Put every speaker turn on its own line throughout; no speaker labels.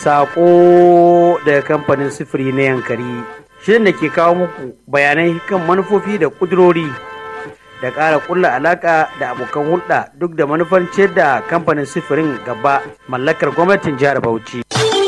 Sako daga kamfanin sifiri na yankari. Shirin da ke kawo muku bayanai kan manufofi da kudurori da ƙara ƙulla alaƙa da abokan hulɗa duk da manufar ciyar da kamfanin sifirin gaba mallakar gwamnatin jihar Bauchi.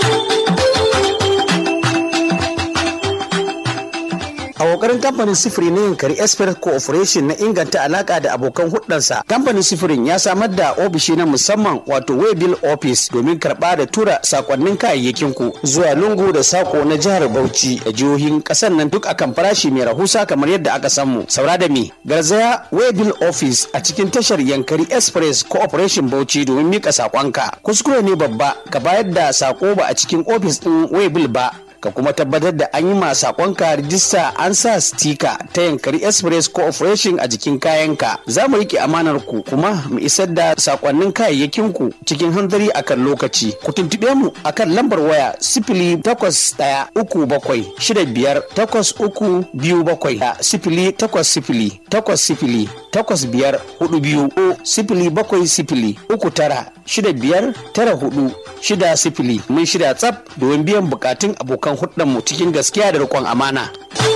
a kokarin kamfanin sifiri na yankari express cooperation na inganta alaka da abokan hudansa kamfanin sifirin ya samar da ofishi na musamman wato waybill office domin karba da tura sakonnin kayayyakin ku zuwa lungu da sako na jihar bauchi da jihohin kasar nan duk akan farashi mai rahusa kamar yadda aka samu saura da me garzaya waybill office a cikin tashar yankari express cooperation bauchi domin mika sakonka kuskure ne babba ka bayar da sako ba a cikin ofis din waybill ba ka kuma tabbatar da an yi ma sakonka rijista an sa stika ta yankari express cooperation a jikin kayanka za mu rike amanar ku kuma mu isar da sakonnin kayayyakin ku cikin hanzari akan lokaci ku tuntube mu akan lambar waya sifili takwas ɗaya uku bakwai shida biyar takwas uku biyu bakwai da sifili takwas sifili takwas sifili takwas biyar hudu biyu ko sifili bakwai sifili uku tara shida biyar tara hudu shida sifili mun shirya tsaf domin biyan bukatun abokan mu cikin gaskiya da riƙon amana.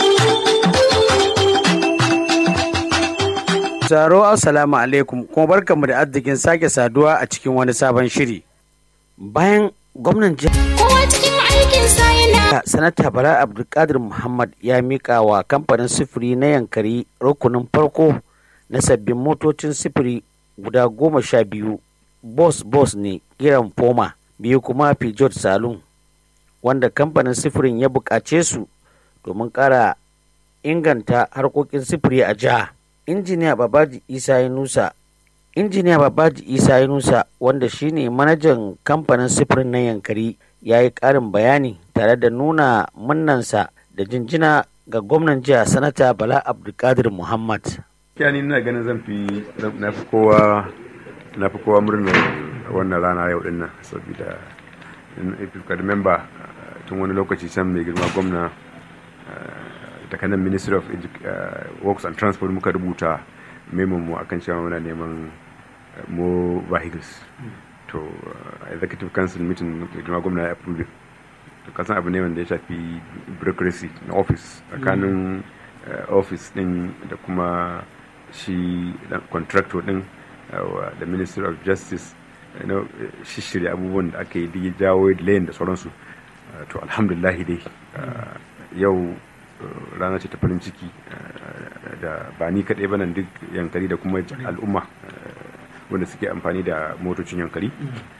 Taro assalamu alaikum kuma barkanmu da arzikin sake saduwa a cikin wani sabon shiri. Bayan gwamnan jihar
kowa cikin aikinsa yana
sanata bala abdulkadir muhammad ya mika wa kamfanin sifiri na yankari rukunin farko na sabbin motocin sifiri guda goma sha biyu bos bos ne kiran foma biyu kuma peugeot saloon wanda kamfanin sifirin ya buƙace su domin ƙara inganta harkokin sifiri a jiha injiniya babaji isa yunusa injiniya babaji isa yunusa wanda shine manajan kamfanin sifirin na yankari ya yi ƙarin bayani tare da nuna munnansa da jinjina ga gwamnan jiha sanata bala abdulkadir muhammad
ni ina ganin zan fi na fi kowa na fi kowa murnar wannan rana yau din nan saboda if you can remember tun wani lokaci can mai girma gwamna ta kanan ministry of works and transport muka rubuta memon mu akan cewa muna neman mo vehicles to executive council meeting mai girma gwamna ya approve to kasan abu ne wanda ya shafi bureaucracy na office tsakanin office din da kuma shi contractor din da ministry of justice shishirya abubuwan da aka yi jawo layin da sauransu to alhamdulahi dai yau rana ce ta farin ciki da ba ni kaɗai ba nan duk yankari da kuma al'umma wanda suke amfani da motocin yankari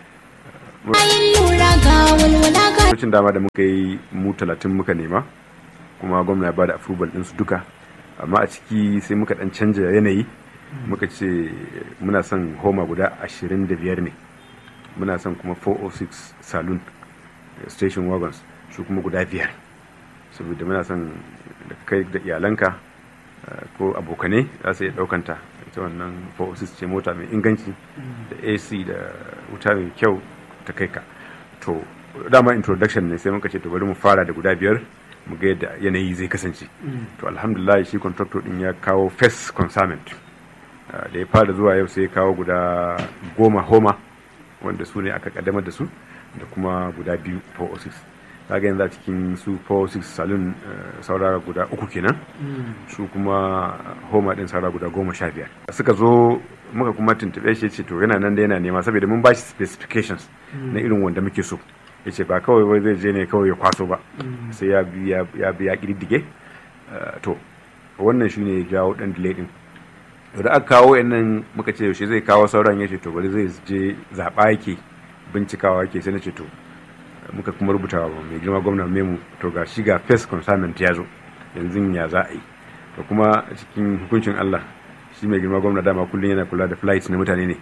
bayan lura ga walwala ga
motocin dama da muka yi mu talatin muka nema kuma gwamna ya bada approval ɗinsu duka amma a ciki sai muka ɗan canja yanayi muka ce muna son homa guda ashirin da biyar ne muna son kuma 406 saloon station wagons su kuma guda biyar saboda muna son da kai da iyalanka ko abokane za su iya daukanta ita wannan 406 ce mota mai inganci da ac da wuta mai kyau ta kai ka to dama introduction ne sai muka ce to bari mu fara da guda biyar mu ga yadda yanayi zai kasance to alhamdulillah shi contractor din ya kawo first consignment da ya fara zuwa yau sai ya kawo guda goma homa wanda su ne aka kaddamar da su da kuma guda biyu 406 kaga yanzu a cikin su 406 saloon saura guda uku kenan su kuma homa din saura guda goma sha biyar suka zo muka kuma tuntube shi ce to yana nan da yana nema saboda mun ba shi specifications na irin wanda muke so ya ce ba kawai wai zai je ne kawai ya kwaso ba sai ya bi ya bi ya kididdige to wannan shi ne ya jawo dan delay din da aka kawo nan muka ce yaushe zai kawo sauran ya ce to bari zai je zaɓa yake bincikawa yake sai na ce to muka kuma rubuta wa mai girma gwamna memu to ga shi ga first consignment ya zo yanzu ya za a yi to kuma cikin hukuncin Allah shi mai girma gwamna dama kullum yana kula da flight na mutane ne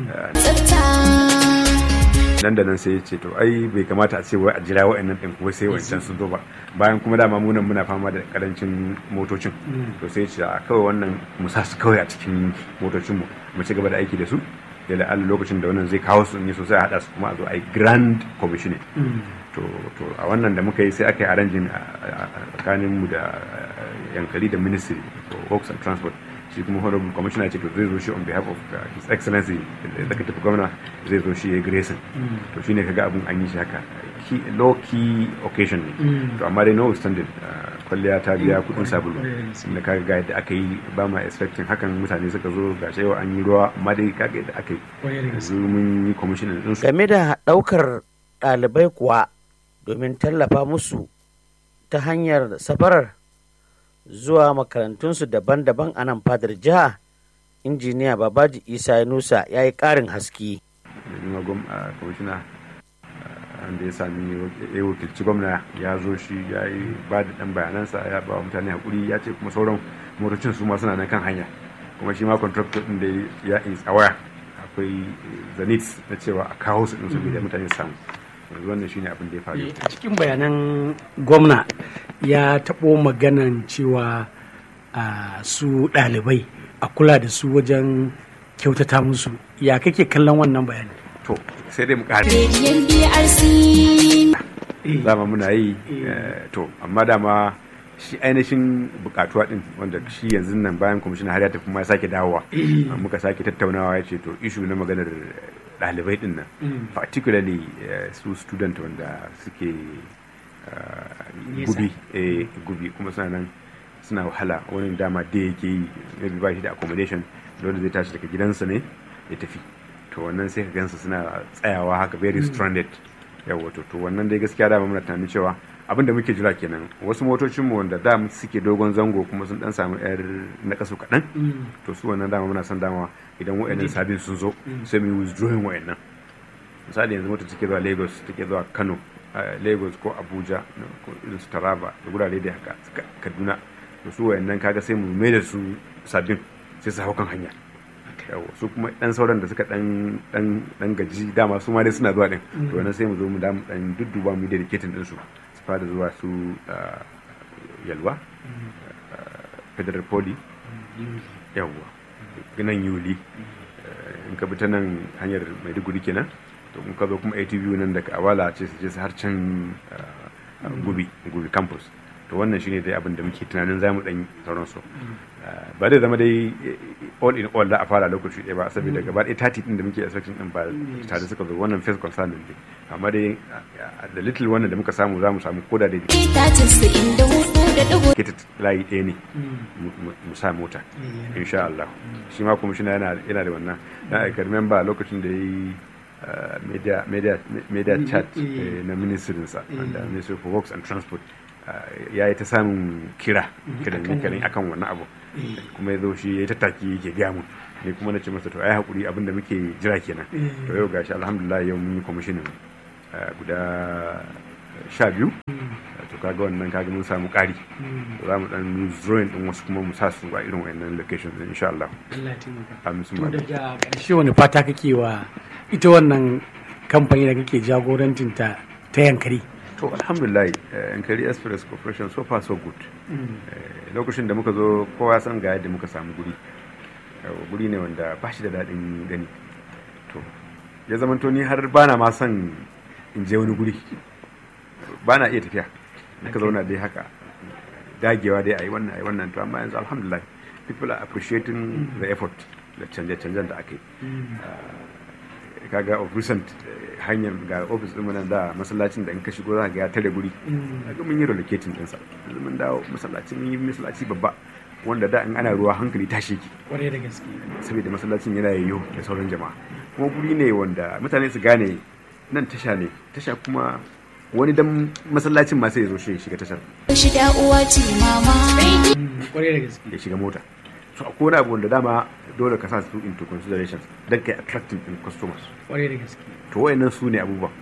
tsafta
nan da nan sai ya ce to ai bai kamata a ce wai a jira wa'annan ɗin kuma sai wancan sun zo ba bayan kuma dama munan muna fama da karancin motocin to sai ya ce a kawai wannan mu sa su kawai a cikin motocin mu mu ci gaba da aiki da su da la'alla lokacin da wannan zai kawo su ne sosai a haɗa su kuma a zo a yi grand commissioning to to a wannan da muka yi sai aka yi arrangin a tsakanin mu da yankari da ministry for works and transport shi kuma honorable commissioner ce to zai zo shi on behalf of uh, his excellency the executive governor zai zo shi ya grayson to shine kaga abun an yi shi haka key, low key occasion ne to amma dai no standard kwalliya ta biya kudin sabulu inda kaga ga yadda aka yi ba ma expecting hakan mutane suka zo ga cewa an yi ruwa amma dai kaga yadda aka yi yanzu mun yi commissioner din su
game da ɗaukar ɗalibai kuwa domin tallafa musu ta hanyar safarar zuwa makarantunsu daban-daban a nan fadar jiha injiniya babaji isa yunusa ya yi ƙarin haske
da kuma gwam- a kwamishina wanda ya sami ya wakilci gwamna ya zo shi ya yi ba da ɗan bayanansa ya ba wa mutane haƙuri ya ce kuma sauran motocin su ma suna nan kan hanya kuma shi ma contractor ɗin da ya is aware akwai zanit na cewa a kawo su ɗin saboda mutane su samu yanzu wannan shine abin da ya faru
a cikin bayanan gwamna ya taɓo maganan cewa a su ɗalibai a kula da su wajen kyautata musu ya kake kallon wannan bayani
to sai dai mu ƙara
Rediyon BRC.
dama muna yi eh, to amma dama shi ainihin bukatuwa din wanda shi yanzu nan bayan kwamishina har ya tafi ma ya sake dawowa muka sake tattaunawa ya ce to ishu na maganar ɗalibai din nan particularly eh, su student wanda suke eh, gubi eh, gubi kuma suna nan suna wahala wani dama da yake yi maybe ba shi da accommodation dole zai tashi daga gidansa ne ya tafi to wannan sai ka gansu suna tsayawa haka very stranded yawa to to wannan dai gaskiya dama muna tunanin cewa abin da muke jira kenan wasu motocin mu wanda da suke dogon zango kuma sun dan samu yar na kasu kaɗan to su wannan dama muna son dama idan wa'annan sabin sun zo sai mu yi withdrawing wa'annan misali yanzu motar take zuwa lagos take zuwa kano eh, lagos ko abuja ko irin su taraba da gurare da haka Ka- kaduna to su wa'annan kaga sai mu mai da su sabbin sai su hau kan hanya yawo su kuma dan sauran da suka dan dan dan gaji dama su ma dai suna zuwa din to wannan sai mu zo mu da mu dan dudduba mu dedicating din su su fara zuwa su ah, yalwa ah, federal poly yawwa nan yuli eh, in ka bi ta nan hanyar maiduguri kenan to in ka zo kuma atv nan daga awala ce su je su har can ah, gubi gubi campus to wannan shine dai abin da muke tunanin zamu dan sauran su ba zai zama dai eh, all in all za a fara lokaci ɗaya ba saboda gaba ɗaya tati din da muke expecting din ba tare suka zo wannan first concern din dai amma dai ah, da little wannan da muka samu za mu samu koda dai
Mita casa'in da hudu da ɗigo
ticket layi ɗaya ne mu- mu mu sa mota insha Allah shi ma kwamishina yana yana da wannan na aika remember lokacin da ya yi uh, media media media chat eh, na ministrinsa da ministry for works and transport uh, ya yi ta samun kira kiran kiran akan wannan abu kuma ya zo shi ya yi tattaki yake gaya mun ne kuma na ce masa to ai hakuri abin da muke jira kenan to yau gashi alhamdulillah yau mun yi kwamishinin uh, guda sha biyu to kaga wannan kaga mun samu ƙari za mu dan drawing din wasu kuma mu sa su a irin wayannan locations din insha Allah
Allah ya taimaka
amin sun
to
ba
daga ƙarshe wani fata kake wa ita wannan kamfani da kake jagorancin ta ta yankari
to alhamdulillah eh, Yankari Express Corporation so far so good Eh, lokacin da muka zo kowa san ga yadda muka samu guri Eh, guri ne wanda ba shi da daɗin gani to ya zamanto ni har bana ma son in je wani guri bana iya tafiya muka zauna dai haka dagewa dai a yi wannan a yi wannan to amma yanzu alhamdulillah people are appreciating the effort da canje-canjen da aka yi kaga of recent eh, hanyar ga ofis ɗin nan da masallacin da in ka shigo za ka ga ya tare guri kaga mun yi relocating ɗinsa yanzu mun dawo masallaci mun yi masallaci babba wanda da in ana ruwa hankali tashi ki
kwarai da gaske
saboda masallacin yana yayyo da sauran jama'a kuma guri ne wanda mutane su gane nan tasha ne tasha kuma wani dan masallacin ma sai ya zo shi ya shiga tashar
shida uwa ce mama.
kwarai da gaske
ya shiga mota so akwai wani abu wanda dama dole ka sa su into consideration don kai attracting in customers
kwarai da gaske
to wayannan su ne abubuwan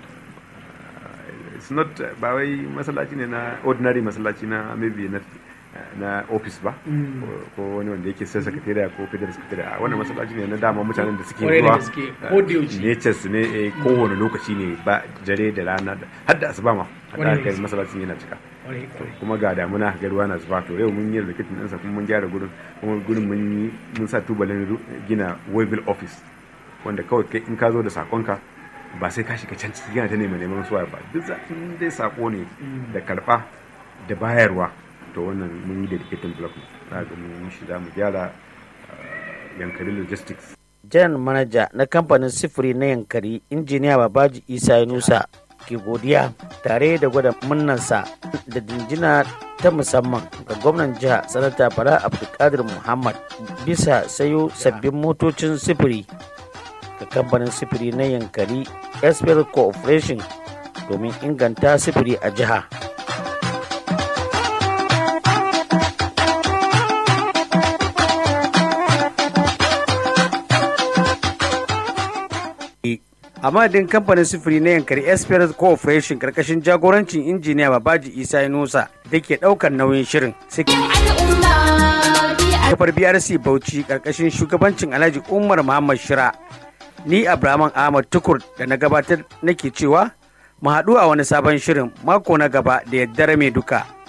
Uh, it's not uh, ba wai masallaci ne na ordinary masallaci na maybe na na office ba ko- ko wani wanda yake sai sakatariya ko federal sakatariya wannan masallaci ne na dama mutanen da suke
Kwarai da
zuwa
gaske,
uh,
ko da yaushe.
nature su ne eh, kowane lokaci ne ba dare da rana da- har da asuba ma har
Kwarai da
da kai
gaske.
masallacin yana cika
kwarai kwarai
kuma ga damuna ga ruwa na zuba to yau mun yi rikitin ɗinsa kuma mun gyara gurin kuma gurin mun yi mun sa tubalin ru- gina waybill office wanda kawai kai in ka zo da sakonka ba sai ka shiga can ciki yana ta neman neman suwa ba duk za in dai sako ne da karba da bayarwa to wannan mun yi dedicated block za ga mun yi shi za mu gyara uh, yankari logistics
janar manaja na kamfanin sifiri na yankari injiniya babaji isa yunusa ke godiya tare da gwada munnansa da dinjina ta musamman ga gwamnan jiha sanata bala abdulkadir muhammad bisa sayo sabbin motocin sifiri ga kamfanin sifiri na yankari express corporation domin inganta sifiri a jiha a madadin kamfanin sufuri na yankari express corporation karkashin jagorancin injiniya babaji isa nusa da ke daukar nauyin shirin
al'umma
kafar brc bauchi karkashin shugabancin alhaji umar muhammad shira ni abraman ahmad tukur da na gabatar nake cewa mu haɗu a wani sabon shirin mako na gaba da yaddare mai duka